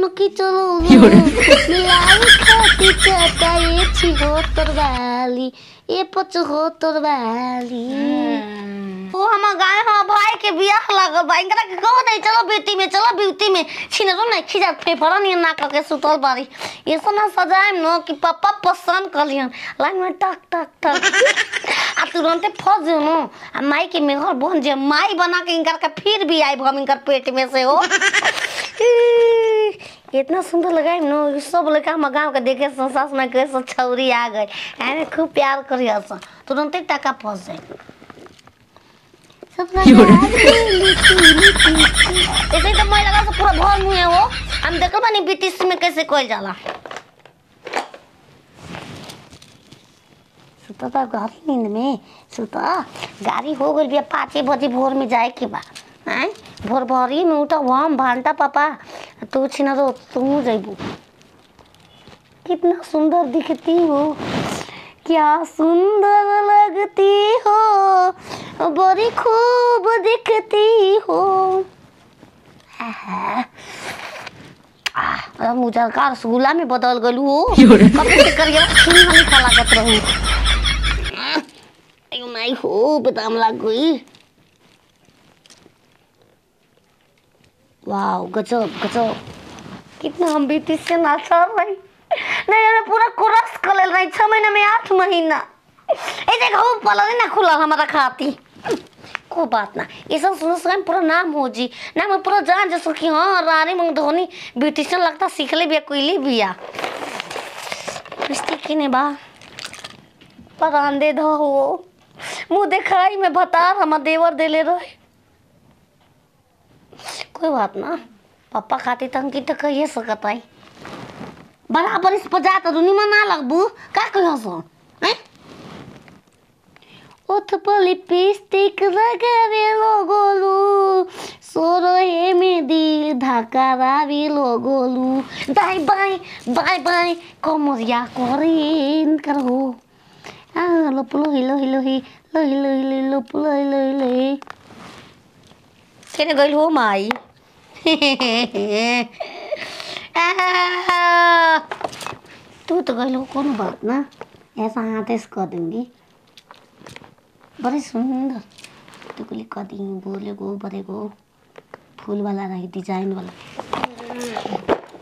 टुनकी चलो मिलाई खाती चटाई छी हो तरवाली ए पच हो तरवाली ओ हम गाय हम भाई के बियाह लागल बा इनकरा के कहो नहीं चलो ब्यूटी में चलो ब्यूटी में छिनरो नहीं खिजा फेफड़ा नहीं ना के सुतल बारी ये सब ना सजाएम न कि पापा पसंद कलियन लाइन में टक टक टक आ तुरंते फंस जो न आ माई के मेहर बन जे माई बना के इनकर के फिर भी आई हम इनकर पेट में से हो इतना सुंदर लगा न सब लड़का हम गाँव के देखे सन सास में कहे सन छौरी आ गई एने खूब प्यार करी सन तुरंते टका फंस जाए सब लगा ऐसे ही तो मैं लगा से पूरा भर मुँह है वो हम देखल बानी बीटीस में कैसे कोई जाला सुता तो गाड़ी नींद में सुता गाड़ी हो गई बिया पाँचे बजे भोर में जाए के बा हैं भोर भोरी में उठा हम भांटा पापा तू छिना तो तू जैबू कितना सुंदर दिखती हो क्या सुंदर लगती हो बड़ी खूब दिखती हो आहा। आह, मुझे का रसगुल्ला में बदल गलू हो कब से करिए खून हमें खा लागत रहू अयो माई हो बदाम लाग गई वाओ गजब गजब कितना हम बीती से ना चल रही नहीं हमें पूरा कोरस कर ले रही छह महीने में आठ महीना ऐसे घाव पला ना खुला हमारा खाती को बात ना ये सब सुनो सुन पूरा नाम हो जी नाम में पूरा जान जैसे कि हाँ रानी मंग धोनी ब्यूटिशियन लगता सीख ले बिया कोई बिया रिश्ते की ने बा परान दे दो हो मुंह दिखाई में भतार हमार देवर देले रहे कोई बात ना पापा खाती तो अंकित तो कहिए सकत आई बराबर इस पर जाता दुनिया ना लगबू का कहो सो हैं ओठ पर लिपस्टिक लगावे लोगोलू सोरो हे में दिल धकारावे लोगोलू दाई बाई बाई बाई कमरिया करेन करो आ लोप लो हिलो हिलो हि लो हिलो हिलो लोप लो हिलो हिलो हि केने गइल हो माई आहा। तू तो गइल हो कोनो बात ना ऐसा हाथ ऐसे कर दूंगी बड़े सुंदर तो कुली कर दी बोले गो बड़े गो फूल वाला रही डिजाइन वाला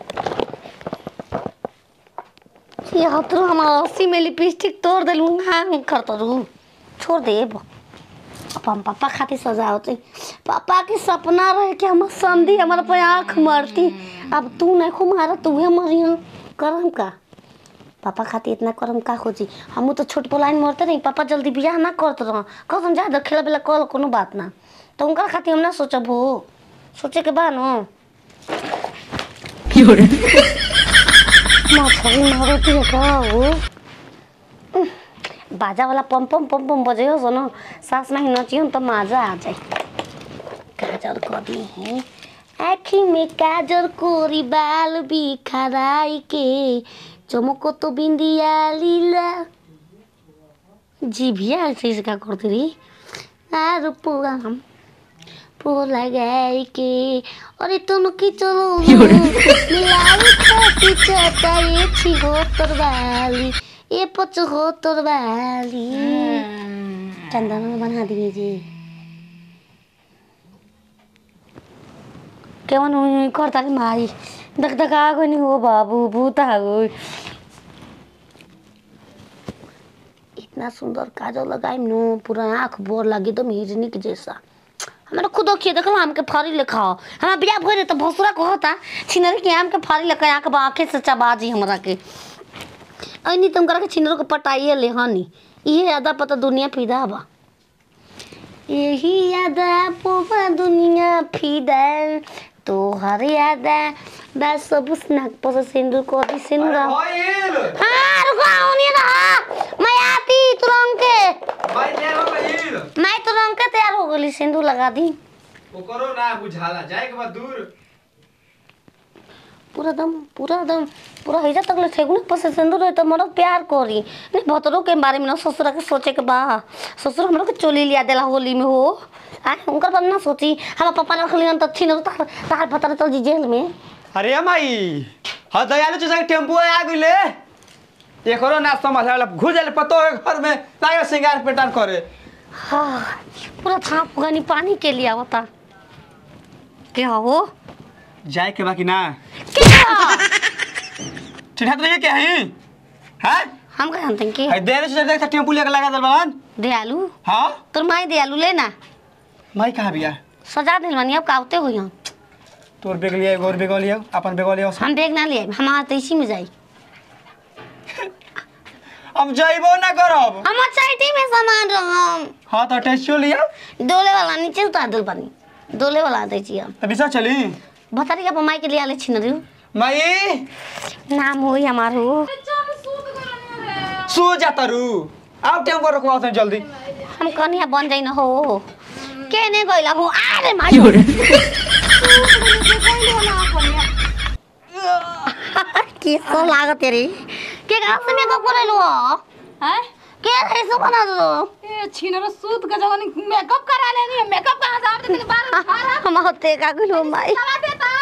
ये हतरो हमारा अस्सी में लिपस्टिक तोड़ दिलू हाँ करता रू छोड़ दे अब हम पापा खातिर सजाओ थे पापा के सपना रहे कि हम संधि हमारे पे आँख मारती अब तू नहीं खो मारा तू मरी करम का पापा खातिर इतना करम का खोजी हम तो छोट पोलाइन मरते नहीं पापा जल्दी बियाह ना करते रह कसम जा खेला बेला कल कोनो बात ना तो उनका खातिर हम ना सोचब हो सोचे के बा न मछली मारती है का हो उह, बाजा वाला पम पम पम पम बजे हो न सास नहीं नचियो तो मजा आ जाए काजल कदी है आँखी में काजल कोरी बाल बिखराई के चमको तो बिंदिया लीला जीभिया ऐसे इसका करती रही आर पूरा हम पो लगाई के अरे तुम की चलो मिलाई खाती चटाई छी हो तरवाली ए पच हो तरवाली चंदन बना दीजिए केवन हुई करता रे मारी धक धक आ गई हो बाबू भूत आ गई इतना सुंदर काजल लगाई नो पूरा आँख बोर लगी तो हिरनी के जैसा हमारा खुद खिए देखल आम के फारी लेखा हमारा बिया भरे तो भसुरा कहता छिनरी के आम के फारी लेखा आँख आँखे से चबाजी हमरा के ऐनी तुम करा के छिनरो के पटाइए ले हनी इहे यादा पता दुनिया फिदा बा यही यादा पोबा दुनिया फिदा तो हर यादा बस सब स्नैक पर सिंदूर को दी सिंदूर ऑयल हाँ रुको आऊनी रहा मैं आती तुरंत के भाई ले हो ऑयल मैं तुरंत के तैयार हो गई सिंदूर लगा दी वो करो ना बुझाला जाए के बाद दूर पूरा दम पूरा दम पूरा हिजा तक ले छेगु ना पसे सिंदूर है तो मरो प्यार करी नहीं भतरो के बारे में ना ससुरा के सोचे के बा ससुर हमरो के चोली लिया देला होली में हो आ उनकर बात ना सोची हम पापा रख लियन तो छिन तार तार भतर चल जी जेल में अरे माई हाँ दयालु चाचा के टेम्पू आ गइले एकरो ना समझ वाला घुस जाले पतो है घर में लागे सिंगार पेटान करे हाँ, पूरा थाप गनी पानी के लिए आवता क्या हो जाए के बाकी ना क्या चिढ़ा तो नहीं क्या है हैं हम कह जानते हैं कि है दयालु चाचा देखता टेम्पू लेके लगा दल बहन दयालु हाँ तोर माई दयालु लेना माई कहाँ बिया सजा दिल बनी अब कावते हो यहाँ तोर बेग लिया गोर बेग लिया अपन बेग लिया हम बेग ना लिए हमारा तो इसी में जाई हम जाइबो ना करब हम चाइटी में सामान रखम हाँ तो टेस्टियो लिया डोले वाला नीचे उतार दिल पानी डोले वाला दे छी हम अभी सा चली बतारी का माई के लिए आले छिन रही माई नाम होई हमार हो सो जाता रू आओ टेम्पो रखवा थे जल्दी हम कनिया बन जाइन हो के ने गइला हो अरे माई के सो लागत तेरी के कहां से मेकअप करे लो हैं? के ऐसे बना दो ए छिनरो सूत के जवन मेकअप करा लेनी है मेकअप कहां से आप तेरे बाल खा हम होते का गुलो माई चला देता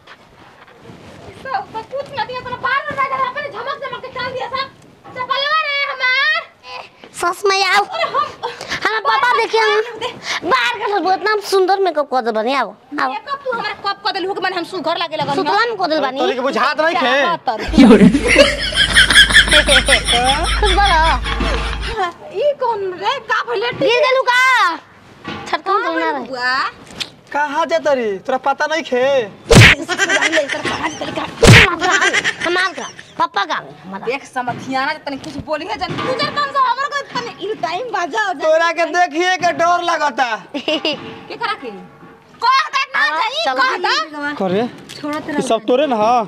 सब सब कुछ न दिया तो बाल में जाकर अपने झमक झमक के चल दिया सब चपलवा रे हमार सस में आओ अरे हम हमारा पापा देखिए हम बाहर का सब इतना सुंदर मेकअप कर दे बनी आओ आओ मेकअप तू हमारे कप कर देलू के मन हम सुघर लागे लगन सुतला में कर दे बनी तोरी के बुझात नहीं खे खुश बोलो ई कौन रे का भले गिर गेलू का छटका में ना रहे बुआ कहाँ जाता री तोरा पता नहीं खे हमार का पापा का हमारा देख समथियाना तने कुछ बोली है जन गुजर कम से हमर को तने ई टाइम बाजा हो तोरा के देखिए के डर लगता के करा के कह दे ना हाँ, जाई चलो। कह दे करे छोड़ा ये सब तोरे ना हाँ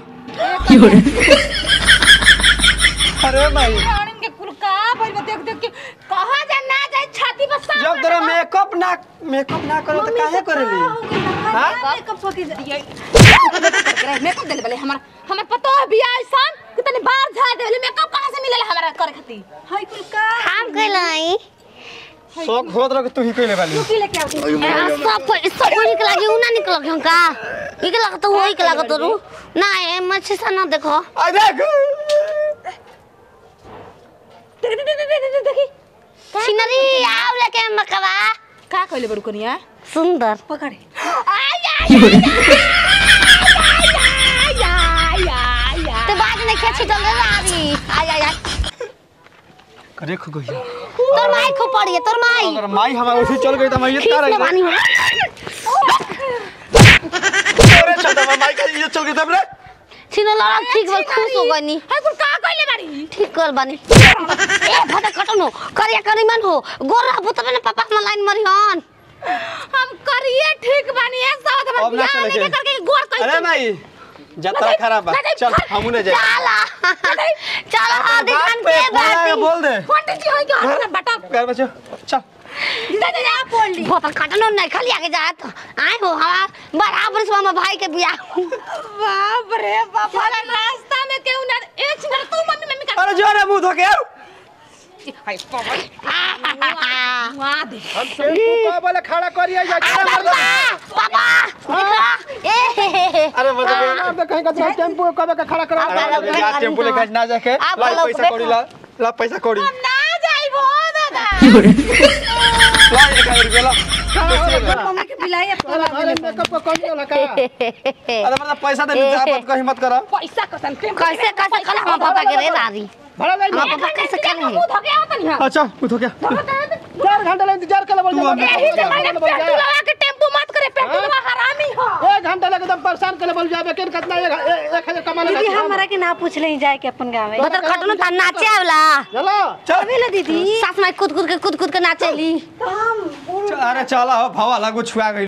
अरे भाई रानी के कुल का भइल बा देख देख के कहां जा ना जाए छाती पर सांप जब तोरा मेकअप ना मेकअप ना करो तो काहे करेली हाँ? मेकअप सो के ये मेकअप देले बले हमर हमर पतो है बियाह सन कि तने बाहर जा देले मेकअप कहां से मिलेला हमरा करे खाती हाय कुल का हम कहलाई शौक होत रह तू ही कइले वाली की लेके आओ सब सब वही के लागे उना निकल गयो का ई के लागत वही के लागत रू ना ए मच्छी सा ना देखो आ देख देख देख देख देख देखी सिनरी आओ लेके मकवा का कहले बड़ू कनिया सुंदर पकड़े आय आय आय तो बाद में खेची चल रही आय आय आय करे खो गई तोर माई को पड़ी तोर माई अगर माई हमारा उसी चल गई तो मैं ये खींच का में रही पानी हो अरे छोटा माई का ये चल गई तब रे छिनो लड़ा ठीक बल खुश हो गनी हाय कुल का कहले बाड़ी ठीक कर बानी ए भटा कटन हो करिया करी मन हो गोरा बुत में पापा हम लाइन मरी हन हम करिए ठीक बानी है साथ में अब ना बियाह चले नहीं के। करके गोर कह अरे माई जतरा खराब बा चल हमू ने जाए चला चला बात दिखान पे के बोल रहा है, बाती बोल दे पंडित जी होई के हाथ बटा कर बच्चो चल जा जा जा बोल ली बोतल कटन हो नहीं खाली आगे जात आए हो हवा बराबर से मामा भाई के बियाह बाप रे बाप वाला रास्ता में क्यों ना एक मिनट तू मम्मी मम्मी का अरे जो रे मुंह धो के आओ हाय पवन वहां दे हम टेम्पू का बोले खड़ा करिए जा पापा पापा ए अरे मतलब कहीं का टेम्पू कब का खड़ा करा अरे, यार टेम्पू लेके ना जाके आप ला लोग पैसा कौड़ी ला ला पैसा कौड़ी हम ना जाइबो दादा ला एक हजार रुपया ला मम्मी के बिलाई अरे मेकअप को कौन वाला का अरे मतलब पैसा दे जा मत कहीं मत करा पैसा कसन कैसे कैसे कल हम पापा के रे दादी भाड़ा ले हम पापा कैसे कल है मुंह धोके आवत नहीं अच्छा मुंह धो के चार घंटे ले इंतजार कर बोल तू अब- यही से मैंने पेट्रोल लगा के टेम्पो मत करे पेट्रोल हरामी हो एक घंटा लगे एकदम परेशान कर बोल जाबे किन कितना एक एक हजार कमा दीदी लगा हमरा के ना पूछ ले जाए के अपन गाँव में बोतल कटन था नाचे आवला चलो चल दीदी सास माई कूद कूद के कूद कूद के नाचेली अरे चला हो भवा लागू छुआ गई